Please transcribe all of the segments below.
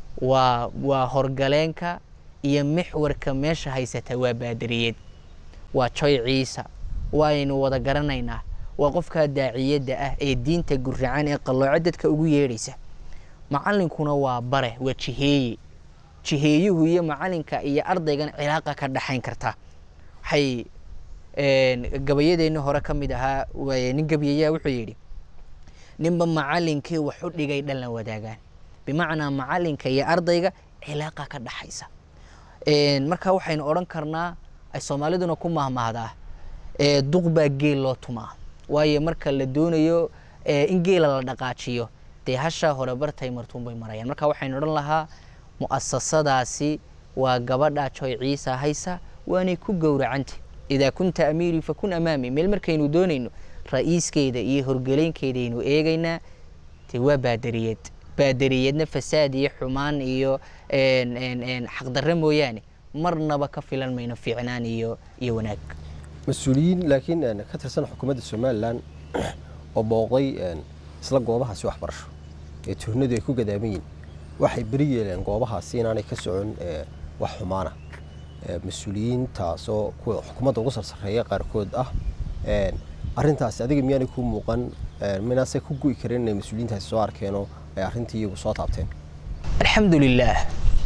waa waa horgaleenka iyo mixwarka meesha haysata waa baadariyad waa joy ciisa waaynu wada garanaynaa waa qofkaa daaciyadda ah ee diinta guracan ee qallooco dadka ugu yeedhaysa macallinkuna waa bare waa jiheeye jiheeyuhu iyo macalinka iyo ardaygan cilaaqa ka dhaxayn karta waxay gabayadeenni hore ka mid ahaa nin gabayayaa wuxuu yidhi ninba macalinkii wax u dhigay dhan la wadaagaan bimacnaa macalinka iyo ardayga cilaaqa ka dhaxaysa marka waxaynu odhan karnaa ay soomaaliduna ku mahmahdaa duq baa geel loo tumaa waayo marka la doonayo in geela la dhaqaajiyo dee hashaa hore bartay martuun bay marayaan marka waxaynu odhan lahaa mu'asasadaasi waa gabadha joy ciisa haysa waanay ku gowracanta idaa kunta amiirii fakun amaami meel markaynu doonayno ra'iiskeeda iyo horgeleynkeedaynu eegaynaa dee waa baadariyad baadariyadna fasaad iyo xumaan iyo xaqdarre mooyaane marnaba ka filan mayno fiicnaan iyo iyo wanaag mas-uuliyiin laakiin ka tirsan xukuumadda somalilan oo booqday isla goobahaasi waxbarasho ee tuhnadu ay ku gadaaman yihin waxay beri yeeleen goobahaasi inaanay ka socon wax xumaana mas-uuliyiintaasoo kuwa xukuumadda ugu sarsareeya qaarkood ah arintaasi adiga miyaanay ku muuqan minaasay ku gu'i kareen inay mas-uuliyiintaasi soo arkeenoo ay arrintii iyagu soo taabteen alxamdulilaah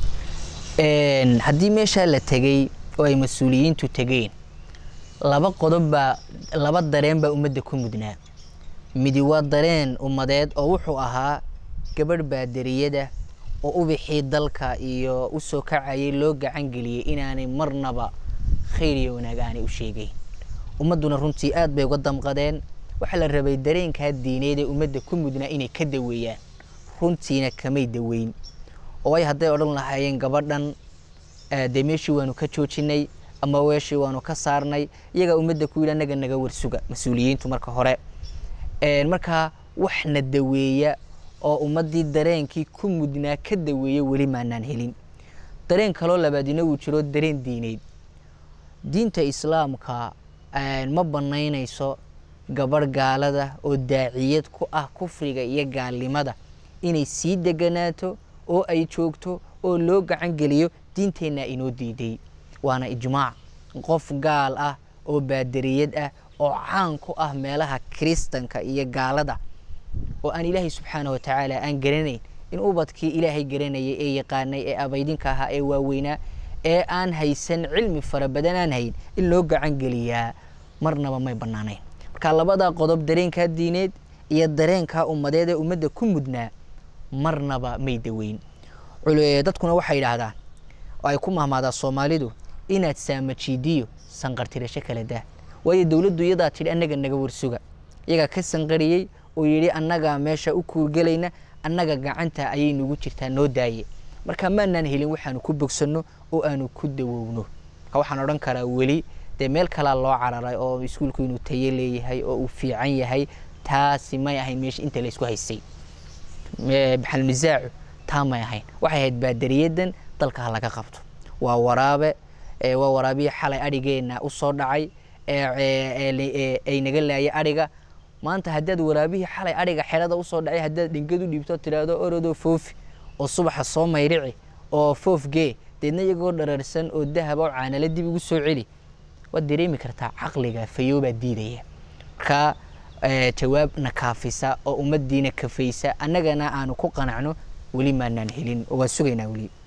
haddii meeshaa la tegey oo ay mas-uuliyiintu tegeen laba qodob baa laba dareen baa ummadda ku mudnaa midi waa dareen ummadeed oo wuxuu ahaa gabadh baadariyada oo ubixii dalka iyo u soo kacayay loo gacan geliyey inaanay marnaba khayr iyo wanaag aanay u sheegeyn ummadduna runtii aad bay uga damqadeen waxaa la rabay dareenkaa diineed ee ummadda ku mudnaa inay ka daweeyaan runtiina kamay daweyn oo ay hadday odhan lahaayeen gabadhan dee meeshii waanu ka joojinay ama weeshii waanu ka saarnay iyagaa ummadda ku yidhi annaga naga warsuga mas-uuliyiintu marka hore markaa waxna daweeya oo ummaddii dareenkii ku mudnaa ka daweeya weli maanaan helin dareen kaloo labaadina wuu jiro dareen diineed diinta islaamka ma banaynayso gabadh gaalada oo daaciyad ku ah kufriga iyo gaalnimada inay sii deganaato oo ay joogto oo loo gacan geliyo diinteennaa inoo diiday waana ijmaac qof gaal ah oo baadariyad ah oo caan ku ah meelaha kiristanka iyo gaalada oo aan ilaahay subxaana wa tacaala aan garanayn in ubadkii ilaahay garanayay ee yaqaanay ee abaydinka ahaa ee waaweynaa ee aan haysan cilmi fara badan aan hayn in loo gacan geliyaa marnaba may bannaanayn marka labadaa qodob dareenkaa diineed iyo dareenkaa ummadeed ee ummadda ku mudnaa marnaba may daweyn dadkuna waxay yidhaahdaan oo ay ku mahmaadaa soomaalidu inaad saamajiidiyo sanqartirasho kala daa waayo dowladdu iyadaa tidhi annaga naga warsuga iyagaa ka sanqariyey oo yidhi annagaa meesha u kuurgelayna annaga gacanta ayay nagu jirtaa noo daaye marka maanaan helin waxaanu ku bogsanno oo aanu ku dawowno marka waxaan odhan karaa weli dee meel kalaa loo cararay oo iskuulku inuu tayo leeyahay oo uu fiican yahay taasi may ahayn meesha inta la isku haystay baxalnisaacu taa may ahayn waxay ahayd baadariyadan dalka ha laga qabto waa waraabe waa waraabiya xalay adhigeenna u soo dhacay ay naga laayay adhiga maanta haddaad waraabihii xalay adhiga xerada usoo dhacay haddaad dhingad u dhiibto tiraahdo orodoo foofi oo subaxa soo mayrici oo foof gee deedna iyagoo dhararsan oo dahab oo caanale dib igu soo celi waad dareemi kartaa caqliga fayoobaa diidaya markaa jawaab na kaafisa oo ummaddiina kafaysa annagana aanu ku qanacno weli maanaan helin oo waan sugaynaa weli